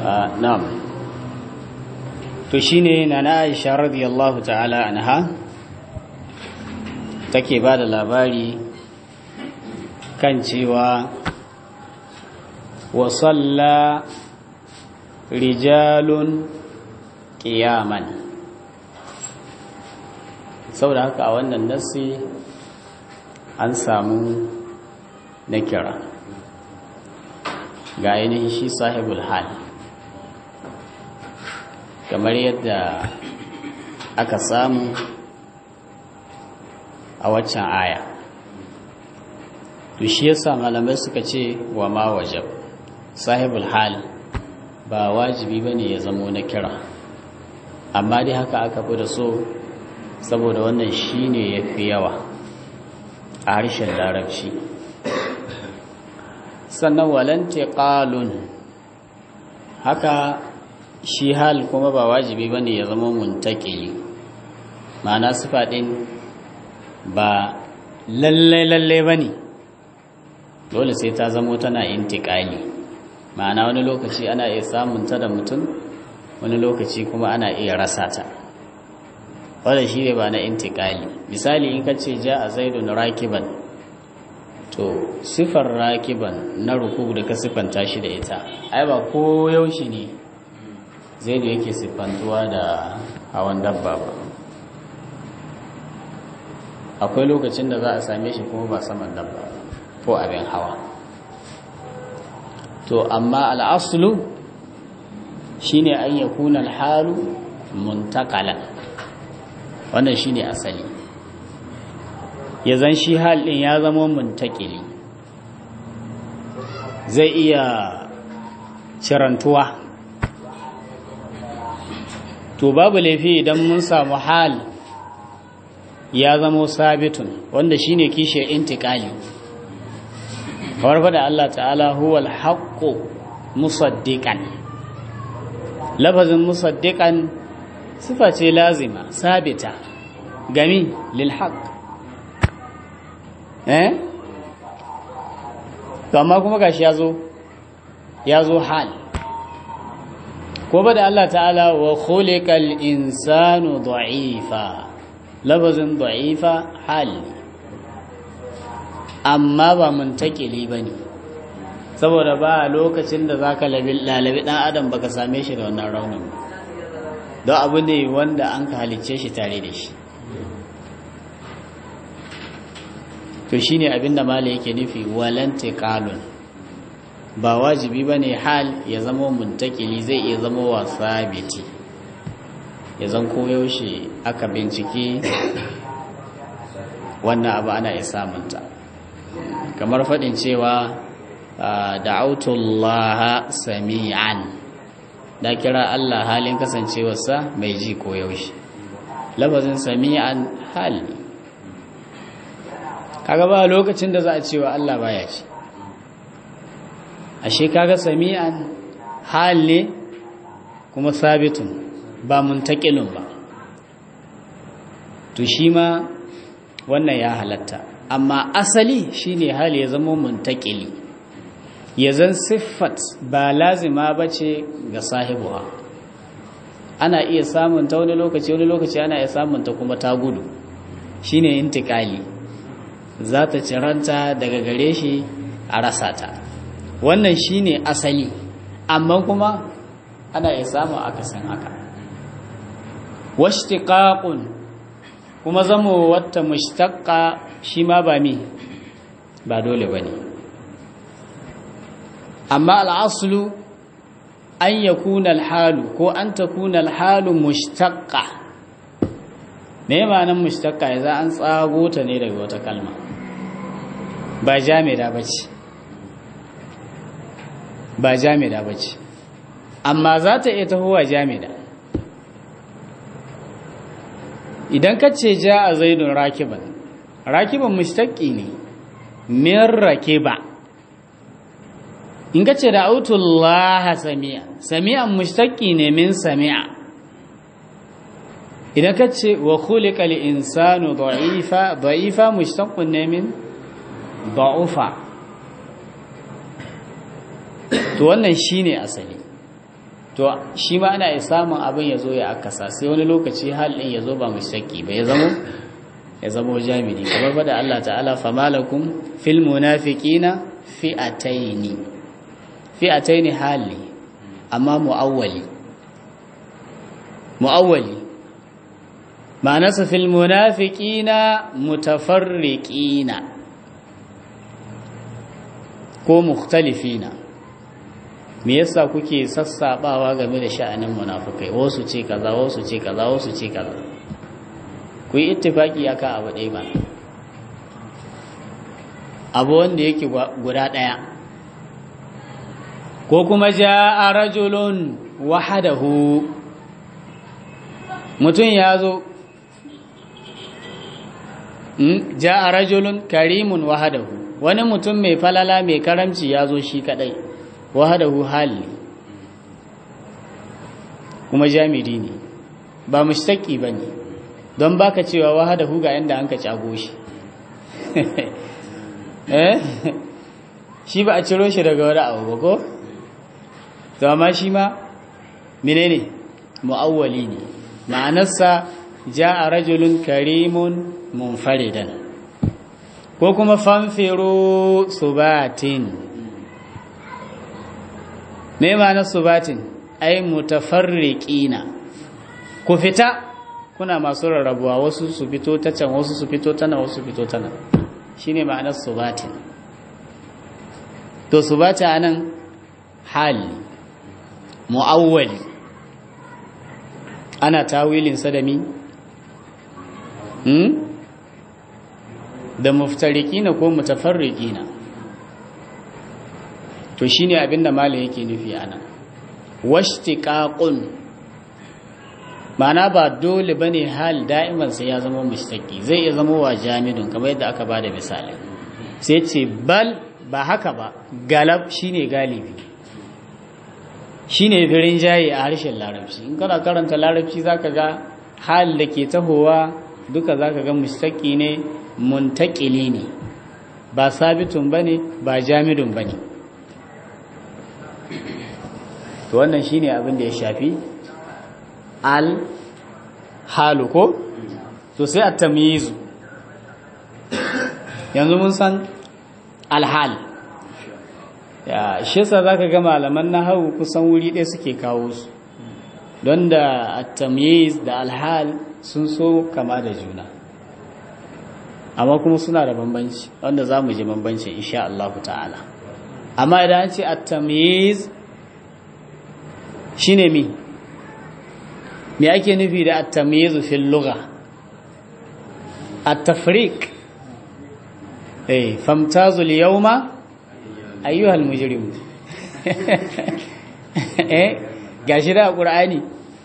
na'am to shine nana Aisha radiyallahu ta'ala anha take ba da labari kan cewa wa salla rijalun qiyaman saboda haka a wannan nasi an samu na kira ga ainihin shi sahibul hal kamar yadda aka samu a waccan aya to shi yasa malamai suka ce wa ma wajab sahibul hal ba wajibi bane ya zamo na kira amma dai haka aka fi da so saboda wannan shine yafi yawa a harshen larabci sannan walante qalun haka shi hal kuma ba wajibi bane ya zama muntakili ma'ana sifa din ba lalle lalle bane dole sai ta zamo tana intikali ma'ana wani lokaci ana iya samun ta da mutum wani lokaci kuma ana iya rasa ta wanda shi ne ba na intikali misali in ka ce ja a zaidun rakiban to sifar rakiban na ruku da ka siffanta shi da ita ai ba ko yaushe ne zai da yake siffantuwa da hawan dabba ba akwai lokacin da za a same shi kuma ba saman dabba ko abin hawa to amma al'asulu shine an yakuna alhalu muntakalan wannan shine asali ya zan shi hal ɗin ya zama muntakili zai iya cirantuwa to babu laifi idan mun samu hal ya zama sabitun wanda shine kishe intikali kamar fada Allah ta'ala huwal haqqu musaddiqan lafazin musaddiqan sifa ce lazima sabita gami lil haqq eh to amma kuma gashi yazo yazo hal ko ba da Allah ta'ala wa khuliqal insanu da'ifa labazin da'ifa hal amma ba muntakili bane saboda ba lokacin da zaka lalabi dan adam baka same shi da wannan raunin don abu ne wanda an ka halicce shi tare da shi to shi ne abinda mala yake nufi walante kalun ba wajibi ba ne hal ya zama muntakili zai iya zama wasa biti ya zan koyaushe aka bincike wannan abu ana iya samunta kamar faɗin cewa da'autullaha sami'an da kira Allah halin kasancewarsa mai ji koyaushe lafazin sami'an hal kaga ba lokacin da za a cewa Allah baya ci ashe kaga sami'an hal ne kuma sabitun ba muntakilun ba to shi ma wannan ya halatta amma asali shine hal ya zama muntakili ya zan siffat ba lazima bace ga sahibuha ana iya samun ta wani lokaci wani lokaci ana iya samun ta kuma ta gudu shine intikali za ta ciranta daga gare shi a rasa ta wannan shine asali amma kuma ana iya samun akasin haka washtiqaqun kuma zamo wata mushtaqqa shi ma ba mi ba dole bane amma al'aslu an yakuna al-halu ko an takuna al-halu mushtaqqa me ma'anar mushtaqqa yanzu an tsago ta ne daga wata kalma ba jami'a bace ba jami'a bace amma za ta iya tahowa jami'a idan ka ce ja a zaidun rakiban rakiban mushtaqqi ne min rakiba in ka ce da autullaha sami'a sami'an mushtaqqi ne min sami'a idan ka ce wa khuliqa insanu da'ifa da'ifa mushtaqqun ne min da'ufa to wannan shine asali to shi ma ana iya samun abin ya zo ya akasa sai wani lokaci hal ɗin ya zo ba mushtaki ba ya zamo ya zamo jami'i kamar fada Allah ta'ala famalakum fil munafiqina fi'ataini fi'ataini hali amma mu'awwali mu'awwali ma'anarsa fil munafiqina mutafarriqina ko mukhtalifina me yasa kuke sassabawa game da sha'anin munafikai wasu ce kaza wasu ce kaza wasu ce kaza ku yi ittifaki akan abu ɗaya ba abu wanda yake guda ɗaya ko kuma ja a rajulun wahadahu mutum ya zo ja a rajulun karimun wahadahu wani mutum mai falala mai karamci ya zo shi kadai wahadahu hali kuma jamiri ne ba mushtaki ba ne don baka cewa wahadahu ga yadda an ka cago shi eh shi ba a ciro shi daga wani abu ba ko to amma shi ma menene mu'awwali ne ma'anarsa ja'a rajulun karimun munfaridan ko kuma fanfiru subatin me ma'anar subatin ai mutafarriqina ku fita kuna masu rarrabuwa wasu su fito ta can wasu su fito ta nan wasu su fito ta nan shine ma'anar subatin to subata anan hali mu'awwali ana tawilin sadami hmm? da muftarikina ko mutafarriqina to shine abinda malai yake nufi anan washtiqaqun ma'ana ba dole bane hal da'iman sai ya zama mushtaqi zai iya zama wa jamidun kamar yadda aka bada misali sai ce bal ba haka ba galab shine galibi shine firin jayi a harshen larabci in kana karanta larabci zaka ga hal da ke tahowa duka zaka ga mushtaqi ne muntakili ne ba sabitun bane ba jamidun bane to wannan shine abin da ya shafi al halu ko to sai at-tamyiz yanzu mun san al-hal ya shi yasa zaka ga malaman nahwu kusan wuri ɗaya suke kawo su don da at-tamyiz da al-hal sun so kama da juna amma kuma suna da bambanci wanda za mu ji bambancin insha Allah ta'ala amma idan an ce at-tamyiz shine mi me ake nufi da at-tamyiz fil lugha at-tafriq eh famtazu al-yawma ayyuha al-mujrim eh gashi da qur'ani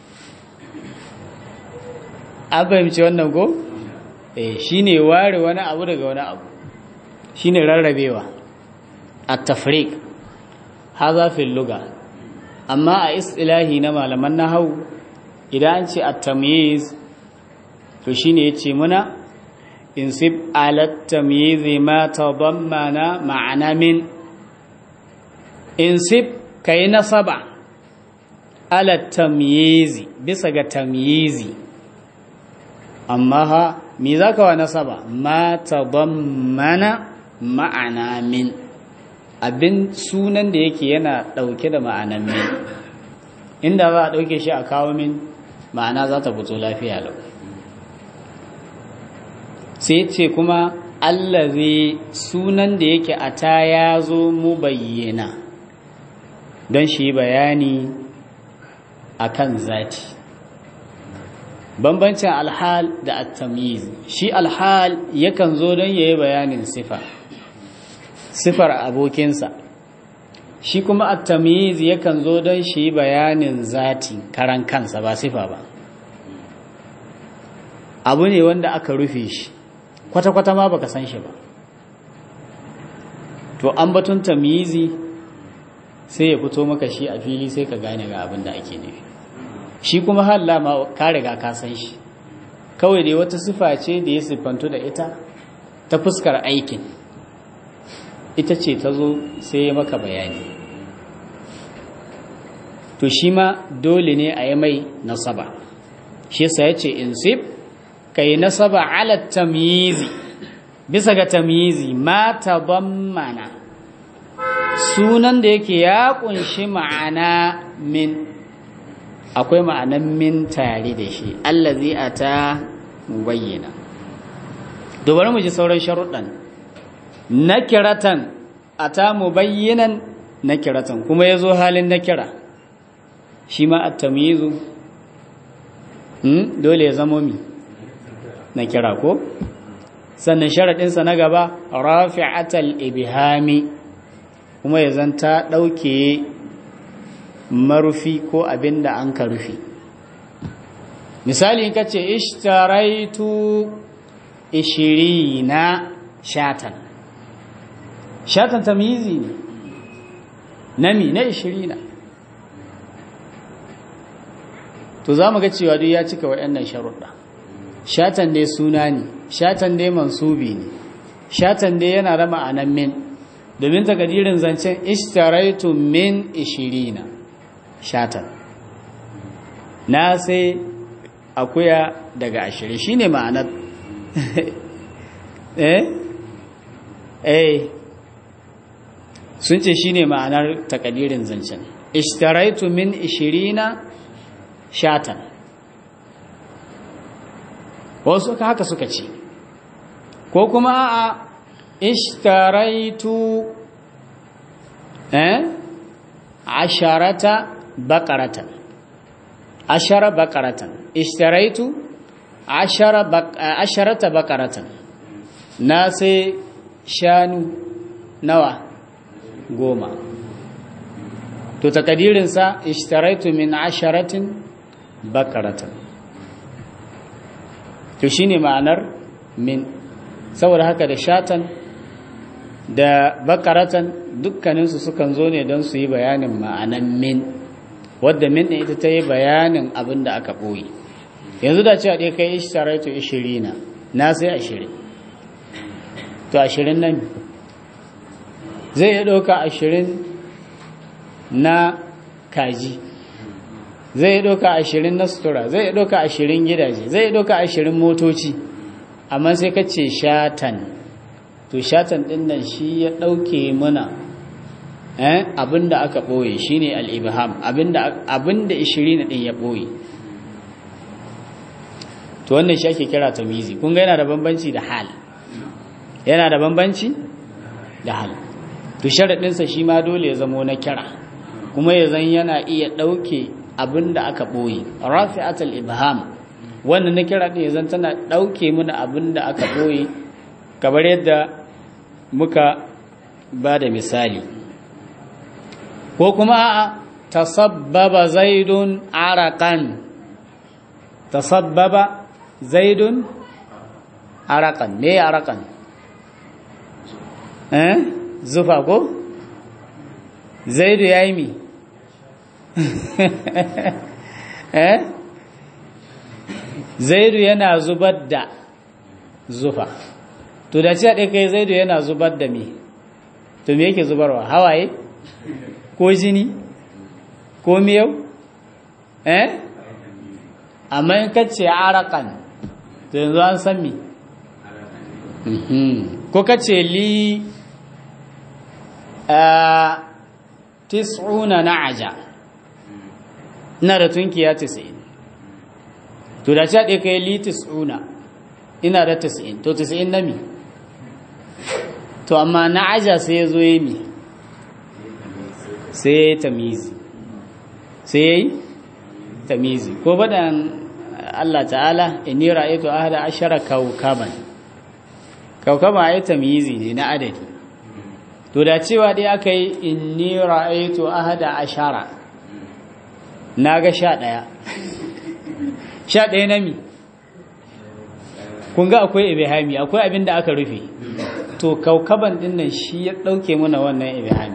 an fahimci wannan ko eh shine ware wani abu daga wani abu shine rarrabewa at-tafriq hadha fil lugha amma a istilahi na malaman nahwu idan an ce at-tamyiz to shine yace muna insib ala at-tamyiz ma tadammana ma'ana min insib kai nasaba ala at-tamyiz bisa ga tamyizi amma ha me zaka wa nasaba ma tadammana ma'ana min abin sunan da yake yana ɗauke da ma'anan min inda za a ɗauke shi a kawo min ma'ana za ta fito lafiya lau sai ce kuma allazi sunan da yake a ta ya zo mu bayyana don shi bayani a kan zati bambancin alhal da at-tamyiz shi alhal yakan zo don yayi bayanin sifa sifar abokinsa shi kuma at-tamyiz yakan zo don shi bayanin zati karan kansa ba sifa ba abu ne wanda aka rufe shi kwata-kwata ma baka san shi ba to an batun tamyizi sai ya fito maka shi a fili sai ka gane ga abin da ake nufi shi kuma halla ma ka riga ka san shi kawai dai wata sifa ce da ya siffantu da ita ta fuskar aikin ita ce ta zo sai ya maka bayani to shi ma dole ne a yi mai nasaba shi yasa ya ce insib ka yi nasaba ala tamyizi bisa ga tamyizi ma tabammana sunan da yake ya kunshi ma'ana min akwai ma'anan min tare da shi allazi ata mubayyana dubar mu ji sauran sharuɗan nakiratan ata mubayyinan nakiratan kuma yazo halin nakira shi ma at-tamyizu hmm dole ya zamo mi nakira ko sannan sharadin sa na gaba rafi'atal ibhami kuma ya zanta dauke marufi ko abinda an ka rufi misali kace ishtaraitu ishirina shatan shatan tamyizi ne nami na ishirina to za mu ga cewa duk ya cika waɗannan sharuɗa shatan dai suna ne shatan dai mansubi ne shatan dai yana da ma'anan min domin takadirin zancen ishtaraitu min ishirina shatan na sai akuya daga ashirin shine ma'anar eh eh sun ce shine ma'anar takadirin zancen ishtaraitu min ishirina shatan wasu haka suka ce ko kuma a ishtaraitu eh asharata bakaratan ashara bakaratan ishtaraitu ashara asharata bakaratan na sai shanu nawa goma to takadirinsa ishtaraitu min asharatin bakaratan to shine ma'anar min saboda haka da shatan da bakaratan dukkaninsu sukan zo ne don su yi bayanin ma'anan min wadda min ɗin ita ta yi bayanin abin da aka ɓoye yanzu da cewa ɗaya kai ishtaraitu ishirina na sai ashirin to ashirin nan zai iya ɗauka ashirin na kaji zai iya ɗauka ashirin na sutura zai iya ɗauka ashirin gidaje zai iya ɗauka ashirin motoci amma sai ka ce shatan to shatan ɗin nan shi ya ɗauke mana abinda aka ɓoye shi ne al'ibham abinda ishirin ɗin ya ɓoye to wannan shi ake kira tamizi kun ga yana da bambanci da hal yana da bambanci da hal to sharaɗinsa shi ma dole ya zamo na kira kuma ya zan yana iya ɗauke abin da aka ɓoye rafi'atul ibham wannan na kira ɗin ya zan tana ɗauke mana abin da aka ɓoye kamar yadda muka ba da misali ko kuma a tasabbaba zaidun arakan tasabbaba zaidun arakan me arakan eh zufa ko zaidu ya yi mi eh zaidu yana zubar da zufa to da ci a ɗaya kai zaidu yana zubar da mi to me yake zubarwa hawaye ko jini ko miyau eh amma in kace arakan to yanzu an san mi ko kace li tis'una na'aja ina da tunkiya tis'in to da cewa kai li tis'una ina da tis'in to tis'in na mi to amma na'aja sai ya zo yi mi sai ya yi tamizi sai ya yi tamizi ko badan Allah ta'ala inni ra'aytu ahada ashara kawkaban kawkaban ai tamizi ne na adadi to da cewa dai aka yi inni ra'aitu ahada ashara na ga sha ɗaya sha ɗaya na mi kun ga akwai ibihami akwai abin da aka rufe to kaukaban ɗin nan shi ya ɗauke mana wannan ibihami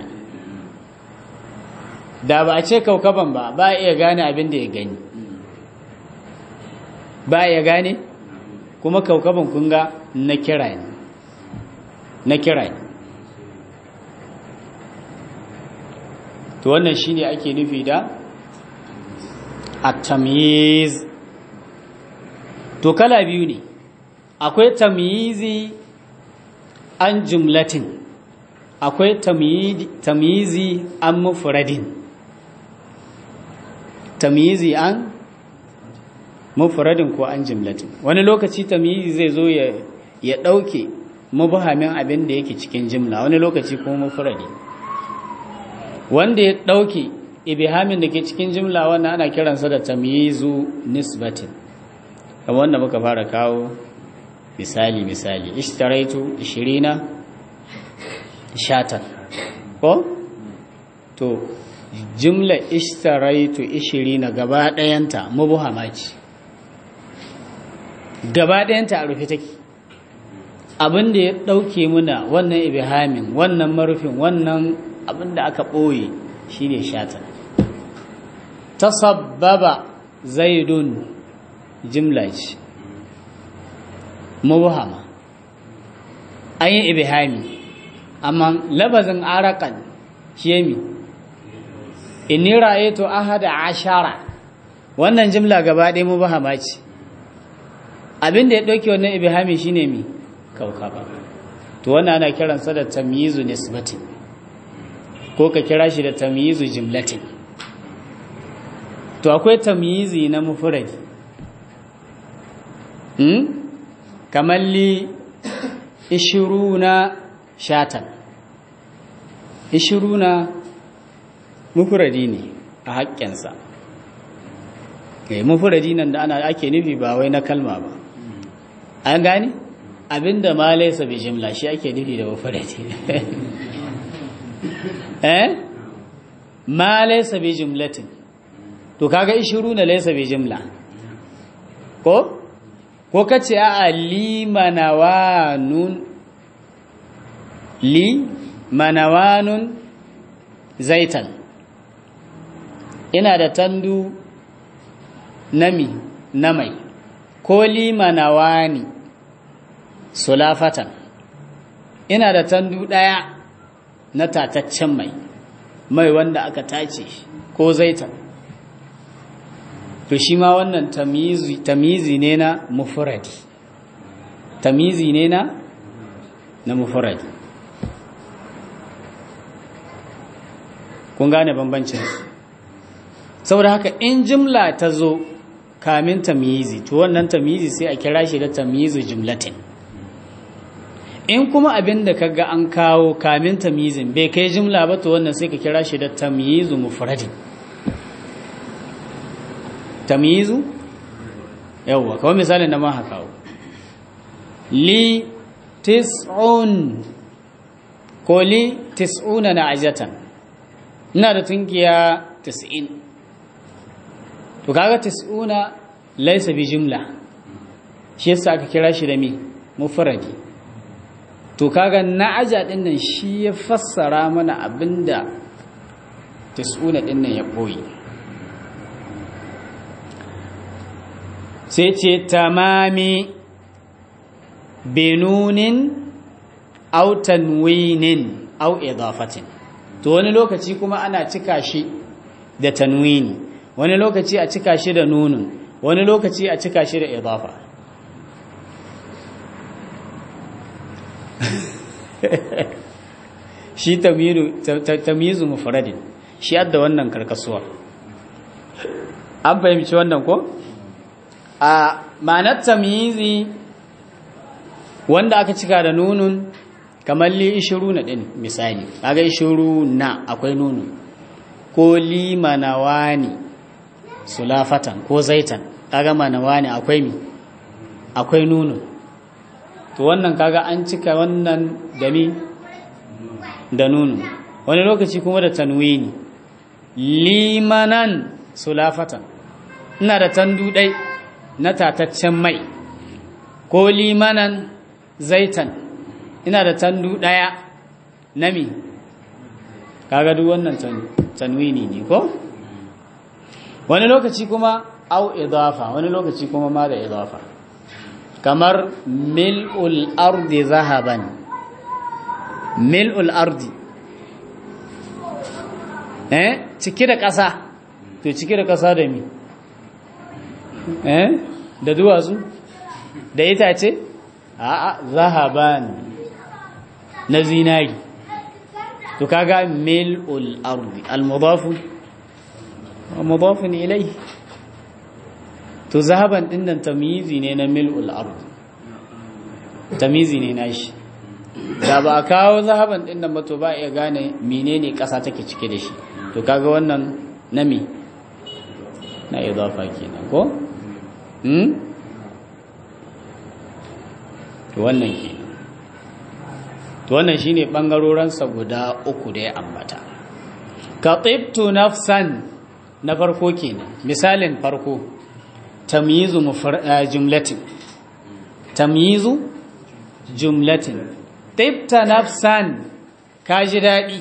da ba a ce kaukaban ba ba iya gane abin da ya gani ba iya gane kuma kaukaban kun ga na kira ne na kira ne to wannan shine ake nufi da at-tamyiz to kala biyu ne akwai tamyizi an jumlatin akwai tamyizi an mufradin tamyizi an mufradin ko an jumlatin wani lokaci tamyizi zai zo ya ya dauke mubhamin abin da yake cikin jimla wani lokaci kuma mufradi wanda ya dauke ibhamin da ke cikin jimla wannan ana kiransa da tamyizu nisbatin kamar wanda muka fara kawo misali misali ishtaraitu 20 shatan ko to jumla ishtaraitu 20 gaba dayanta mubhama ce gaba dayanta a rufe take abin da ya dauke muna wannan ibhamin wannan marufin wannan abin da aka boye shine shatan tasabbaba zaidun jimla ce mubhama an yi ibhami amma labazin arakan shemi inni ra'aytu ahada ashara wannan jimla gaba ɗaya mubhama ce abin da ya ɗauke wannan ibhami shine mi kaukaba to wannan ana kiransa da tamyizu nisbatin ko ka kira shi da tamyizu jimlatin to akwai tamyizi na mufradi hmm? kamar li ishiruna shatan ishiruna mufuradi ne a haƙƙinsa eh mufuradi nan da ana ake nufi ba wai na kalma ba an gani abinda ma laisa bi jimla shi ake nufi da mufuradi eh ma laisa bi jimlatin to kaga ishiruna laisa bi jimla ko ko ka ce a li manawanun li manawanun zaitan ina da tandu nami na mai ko li manawani sulafatan ina da tandu ɗaya na tataccen mai mai wanda aka tace ko zaitan to shi ma wannan tamizi ne na mufuradi tamizi ne na na mufuradi kun gane bambancin saboda haka in jimla ta zo kamin tamizi to wannan tamizi sai a kira shi da tamizu jimlatin in kuma abin da kaga an kawo kamin tamizin bai kai jimla ba to wannan sai ka kira shi da tamizu mufradin tamyizu yawwa kawai misalin da ma kawo li tis'un ko li tis'una na ajatan ina da tunkiya tis'in to kaga tis'una laisa bi jumla shi yasa aka kira shi da mi mufradi to kaga na aja din nan shi ya fassara mana abinda tis'una din nan ya boye sai ce tamami benunin au tanwinin au idafatin to wani lokaci kuma ana cika shi da tanwini wani lokaci a cika shi da nunun wani lokaci a cika shi da idafa shi tamyizu mufradin shi adda wannan karkasuwa an fahimci wannan ko? a ma'anar tamyizi wanda aka cika da nunun kamar li ishiru na ɗin misali kaga ishiru na akwai nunun ko li manawani sulafatan ko zaitan kaga manawani akwai mi akwai nunun to wannan kaga an cika wannan da mi da nunun wani lokaci kuma da tanwini limanan sulafatan ina da tandu ɗai na tataccen mai ko limanan zaitan ina da tandu ɗaya na mi kaga duk wannan tanwini ne ko wani lokaci kuma au idafa wani lokaci kuma ma da idafa kamar mil'ul ardi zahaban mil'ul ardi eh cike da ƙasa to cike da ƙasa da mi eh da duwatsu da itace a'a zahaban na zinari to kaga mil'ul ardi al-mudafu mudafun ilayhi to zahaban din nan tamyizi ne na mil'ul ardi tamyizi ne nashi da ba a kawo zahaban din nan ba to ba iya gane menene ƙasa take cike da shi to kaga wannan nami na idafa kenan ko hmm to wannan kenan to wannan shine bangaroran sa guda uku da ya ambata ka tibtu nafsan na farko kenan misalin farko tamyizu jumlatin tamyizu jumlatin tibta nafsan ka ji daɗi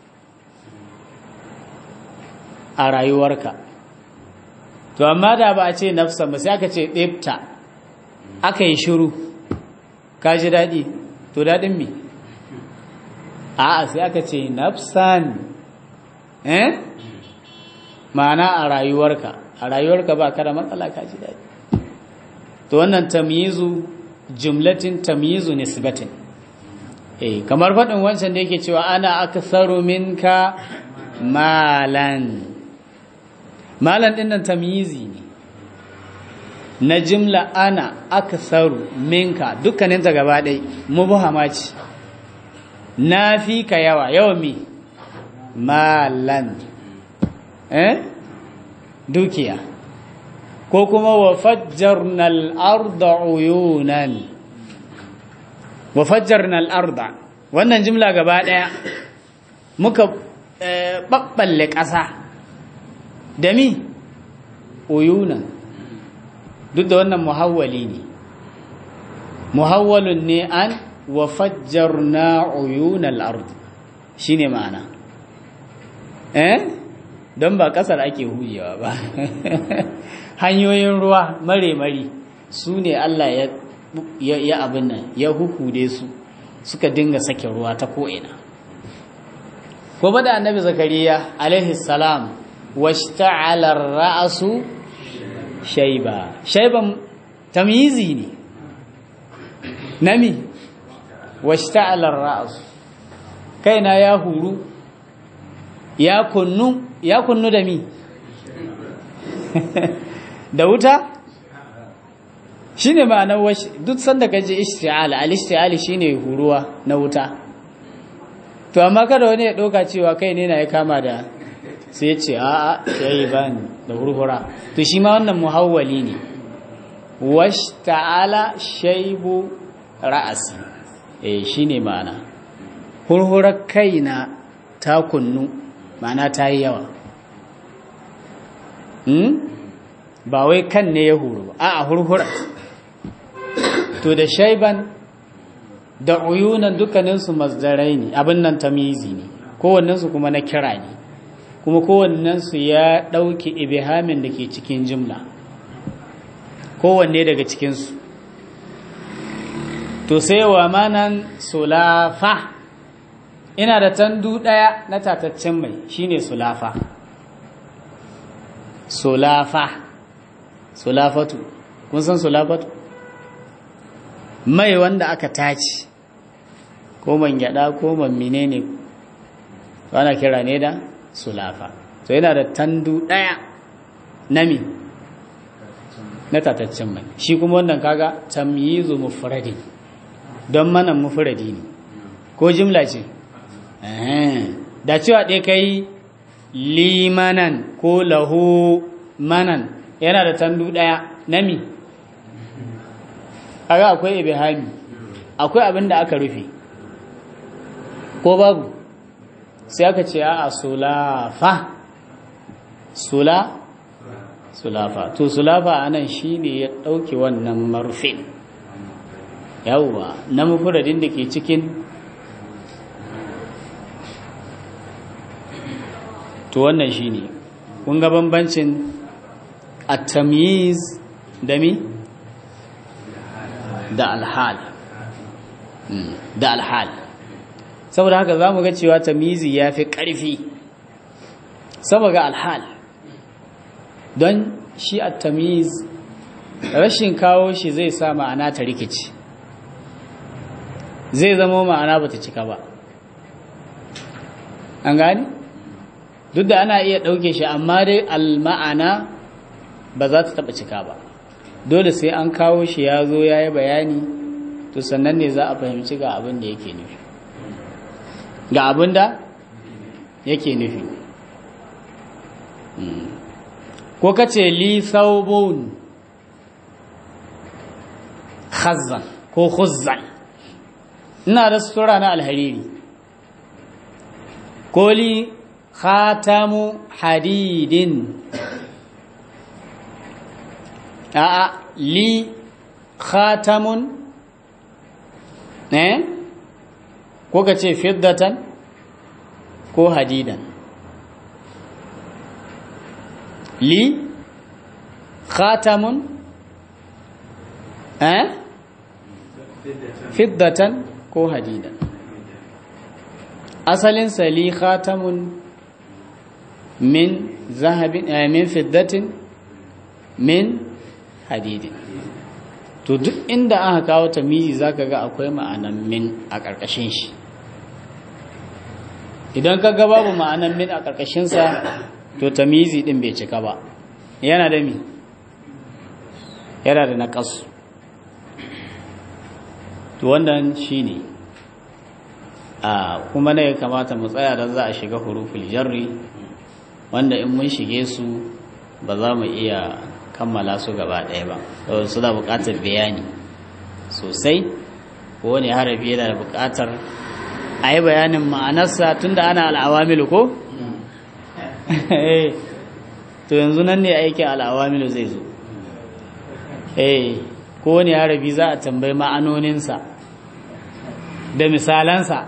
a rayuwarka to amma da ba a ce nafsan ba sai aka ce tibta aka yi shiru ka ji daɗi to daɗin me a'a sai aka ce nafsan eh ma'ana a rayuwarka a rayuwarka ba ka da matsala ka ji daɗi to wannan tamyizu jumlatin tamyizu nisbatin eh kamar faɗin wancan da yake cewa ana aktharu minka malan malan din nan tamyizi ne na jumla ana aktharu minka dukkanin ta gaba ɗaya mubhama ce na fi ka yawa yawa mi malan eh dukiya ko kuma wa fajjarna al-arda uyunan wa fajjarna al-arda wannan jumla gaba daya muka babballe ƙasa da mi uyunan duk da wannan muhawwali ne muhawwalun ne an wa fajjarna uyunal ard shine ma'ana eh don ba kasar ake hujewa ba hanyoyin ruwa mare-mare su ne Allah ya ya abin nan ya hukude su suka dinga sake ruwa ta ko'ina ko ba da annabi zakariya alaihi salam washta'ala ra'su shayba shayban tamyizi ne nami washta'ala ra'su kaina ya huru ya kunnu ya kunnu da mi da wuta shine ma'anar washi duk sanda kaje ishti'al al-ishti'al shine huruwa na wuta to amma kada wani ya doka cewa kai ne na ya kama da sai ya ce a'a yayi bani da hurhura to shi ma wannan muhawwali ne washta'ala shaybu ra'asi eh shine ma'ana hurhurar kaina ta kunnu ma'ana ta yi yawa ba wai kan ne ya huru ba a hurhura to da shaiban da uyunan dukkaninsu masdarai ne abin nan tamizi ne kowannensu kuma na kira ne kuma kowannensu ya ɗauki ibihamin da ke cikin jimla kowanne daga cikinsu to sai wa manan sulafa ina da tandu ɗaya na tataccen mai shine sulafa sulafa sulafatu kun san sulafatu mai wanda aka taci ko man gyada ko man menene ana kira ne da sulafa to yana da tandu ɗaya na mi na tataccen mai shi kuma wannan kaga tamyizu mufradi don mana mufradi ne ko jimla ce da cewa ɗaya kai limanan ko lahu manan yana da tandu ɗaya nami aga akwai ibihami akwai abin da aka rufe ko babu sai aka ce a sulafa sula sulafa to sulafa anan shine ya ɗauke wannan marufin yawwa na mufuradin da ke cikin to wannan shine kun ga bambancin at-tamyiz da mi da al-hal da al-hal saboda haka zamu ga cewa tamyizi yafi ƙarfi saboda al-hal don shi at-tamyiz rashin kawo shi zai sa ma'ana ta rikici zai zama ma'ana ba ta cika ba an gani duk da ana iya ɗauke shi amma dai al-ma'ana ba za ta taɓa cika ba dole sai an kawo shi ya zo ya yi bayani to sannan ne za a fahimci ga abin da yake nufi ga abin da yake nufi ko ka ce li saubun khazan ko khuzzan ina da sutura na alhariri ko li khatamu hadidin a'a li khatamun eh ko ka ce fiddatan ko hadidan li khatamun eh fiddatan ko hadidan asalin sa li khatamun min zahabin eh, min fiddatin min hadidin to duk inda aka kawo tamizi zaka ga akwai ma'anan min a ƙarƙashin shi idan ka ga babu ma'anan min a ƙarƙashinsa to tamizi ɗin bai cika ba yana da mi yana da naƙasu to wannan shi ne a kuma na ya kamata mu tsaya don za a shiga huruful jarri wanda in mun shige su ba za mu iya kammala su gaba ɗaya ba saboda suna buƙatar bayani sosai ko wani harafi yana da buƙatar a yi bayanin ma'anarsa tun da ana al'awamilu ko? to yanzu nan ne aikin al'awamilu zai zo ko wani harafi za a tambayi ma'anoninsa da misalansa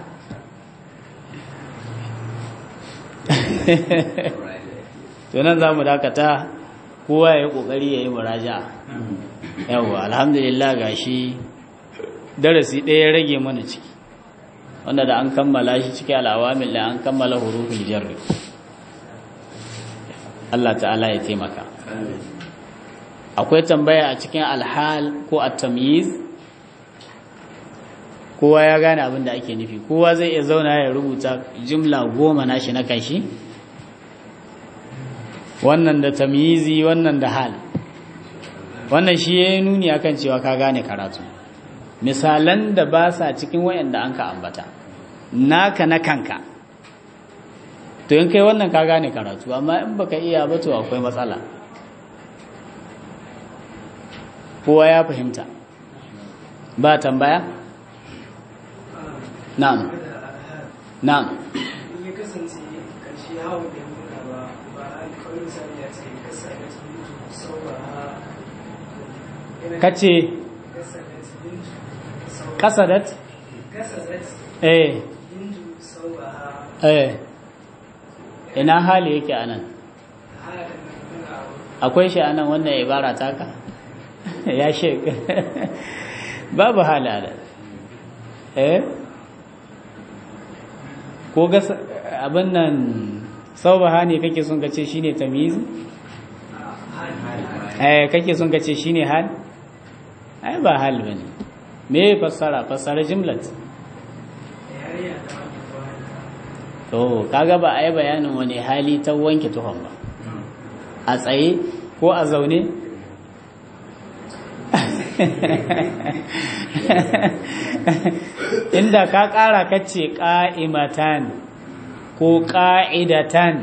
to nan za mu dakata kowa ya yi ƙoƙari ya yi muraja yawwa alhamdulillah ga shi darasi ɗaya rage mana ciki wanda da an kammala shi ciki al'awamil da an kammala hurufin jarri Allah ta'ala ya taimaka akwai tambaya a cikin alhal ko a tamyiz kowa ya gane abin da ake nufi kowa zai iya zauna ya rubuta jimla goma nashi na kashi wannan da tamyizi wannan da hal wannan shi ya yi nuni akan cewa ka gane karatu misalan da ba sa cikin wayanda an ka ambata naka na kanka to in kai wannan ka gane karatu amma in baka iya ba to akwai matsala kowa ya fahimta ba tambaya na'am na'am ya kasance karshe hawa da nuna ba ba kawai misali ya ce kasa da cikin sauwa kace kasa da cikin sauwa kasadat kasa da eh cikin sauwa eh ina hali yake anan halin nuna akwai shi anan wannan ibara taka ya shek babu halala eh ko ga abin nan saubaha ne kake son ka ce shine tamyizi eh kake son ka ce shine hal ai ba hal bane me fassara fassara jumlat yariya da wani wani to kaga ba a yi bayanin wani hali ta wanke tuhon ba a tsaye ko a zaune inda ka ƙara kace ƙa'imatan ko ƙa'idatan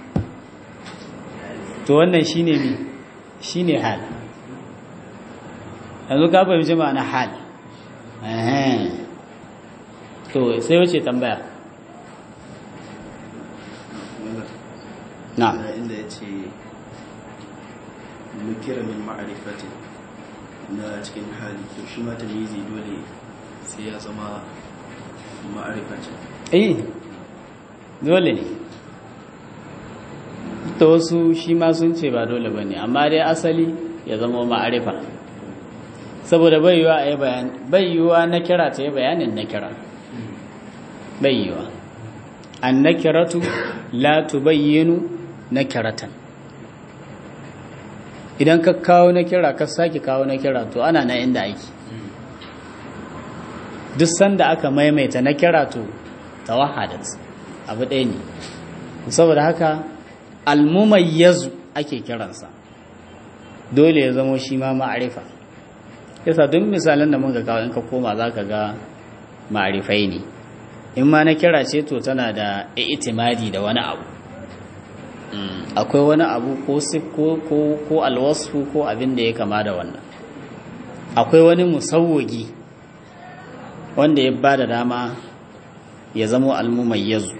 to wannan shine ne shine hal yanzu ka fahimci ma'ana hal Ehem. to sai wace tambaya na inda ya ce mukira min ma'arifatin na cikin hali to shi ma tamyizi dole sai ya zama ma'arifacin eh dole ne ta wasu shi ma sun ce ba dole ba ne amma dai asali ya zama ma'arifa saboda bai yiwa a yi bayani bai yiwa na kira ta yi bayanin na kira bai yiwa an na kiratu la tubayyinu na kiratan idan ka kawo na kira ka sake kawo na kira to ana na inda aiki duk sanda aka maimaita na kira to tawahadat abu ɗaya ne saboda haka almumayyazu ake kiransa dole ya zamo shi ma ma'arifa yasa duk misalan da muka kawo in ka koma za ka ga ma'arifai ne in ma na kira ce to tana da itimadi da wani abu akwai wani abu ko ko ko alwasu ko abin da ya kama da wannan akwai wani musawwagi wanda ya ba da dama ya zamo almumayyazu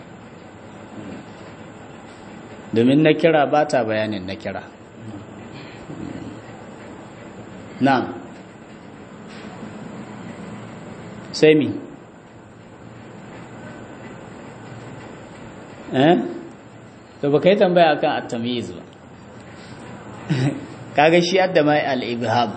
domin na kira ba ta bayanin na kira na sai mi eh to ba ka yi tambaya akan at-tamyiz ba kaga shi adda mai al-ibham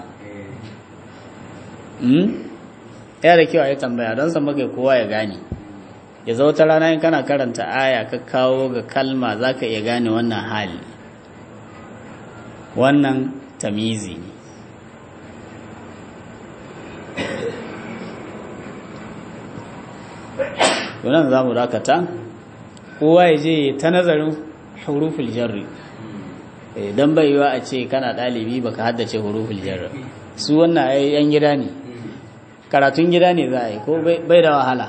hmm ya da kyau a yi tambaya don san maka kowa ya gane ya zo ta rana in kana karanta aya ka kawo ga kalma za ka iya gane wannan hali wannan tamizi ne wannan za mu dakata kowa ya je ta nazarin huruful jarri don bai yiwa a ce kana ɗalibi baka haddace huruful jarri su wannan yan gida ne karatun gida ne za a yi ko bai da wahala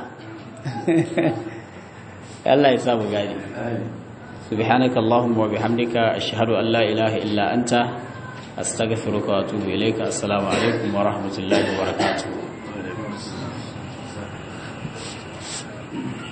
Allah ya sa mu gani subhanaka allahumma wa bihamdika ashhadu an la ilaha illa anta astaghfiruka wa atubu ilayka assalamu alaikum wa rahmatullahi wa barakatuh